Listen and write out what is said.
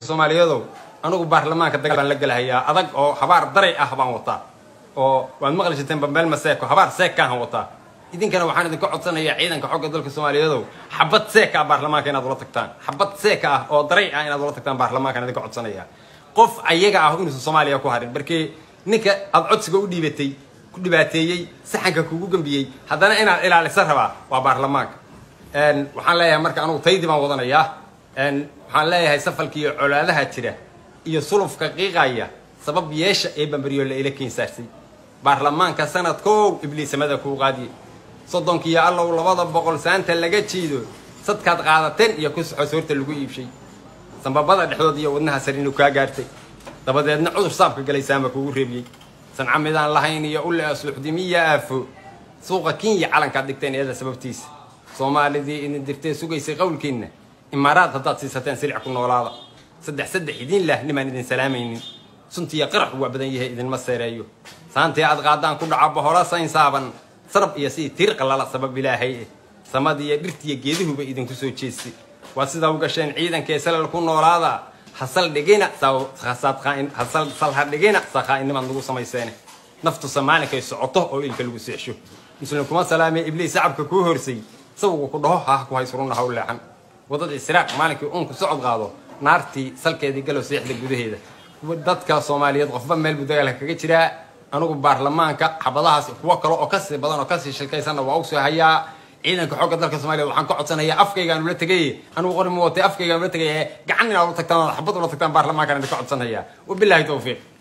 soomaaliyadow anigu baarlamaanka dagaal baan la gelahayaa adag oo habaar daray ah baan wataa oo waad maqli jirteen bambeel maseeko habaar seekaahan wataa idinkana waxaan idinka codsanayaa ciidanka xogga dalka soomaaliyadow xabad seeka ah baarlamaanka inaad ula tagtaan xabad seeka ah oo daray ah inaad ula tagtaan baarlamaankaan idinka codsanayaa qof ayaga ah inuusan soomaaliya ku harin markii ninka aad codsiga u dhiibatay ku dhibaateeyey saxanka kugu gambiyey haddana inaad ilaalisa rabaa waa baarlamaanka waxaan leeyahay marka anugu taydii baan wadanayaa waxaan leeyahay safalka iyo colaadaha jira iyo sulufka qiiqaya sabab yeesha ee bambaryoole ila keensaarsay baarlamaanka sanadkow ibliisamada kuu qaadiye soddonkiiyo allow labada boqol saanta laga jiido sadkaad qaadateen iyo ku soxo soorta lagu iibshay sambabada dhexdood iyo wadnaha sarinu kaa gaartay dabadeedna cudur saabka galay saama kugu reebiyey sanca midaan lahayn iyo ulle asuuxdimiya aafo suuqa kenya calankaad dhigteen iyada sababtiisa soomaalidii idin dirtee sugaysay qowlkiinna imaaraad haddaad siisateen silic ku noolaada saddex saddex idiin lah nimaan idin salaamaynin suntiiyo qaraxu waa badan yahay idinma seereeyo saantii aad qaadaan ku dhaca bohola saynsaaban sarab iyo sidii tiir qallala sabab ilaahay eh samadiiyo dhirtiiyo geeduhuba idinku soo jeestay waa sidaa u gasheen ciidankee salal ku noolaada hasal dhigina sal ha dhigina sakhaa'inimaad nagu samayseene naftu samaalinkay socoto oo ilka lagu seexsho muslim kuma salaamee ibliis sacabka kuu horsay sawgu ku dhaho haah ku haysrunna haw leexan waddada israaq maalinkii uunku socod qaado naartii salkeedii galow seexda gudaheeda dadka soomaaliyeed qofba meel buu dagaalka kaga jiraa anugu baarlamaanka xabadahaas kuwo kale oo kasii badan oo kasii shilkaysanna waa u soo hayaa ciidanka xogga dalka soomaliya waxaan ka codsanayaa afkaygaan ula tegay anugu qori ma watay afkaygaan ula tegay gacan inaad u tagtaan xabad ula tagtaan baarlamaankaan idinka codsanayaa wabilaahi tawfiiq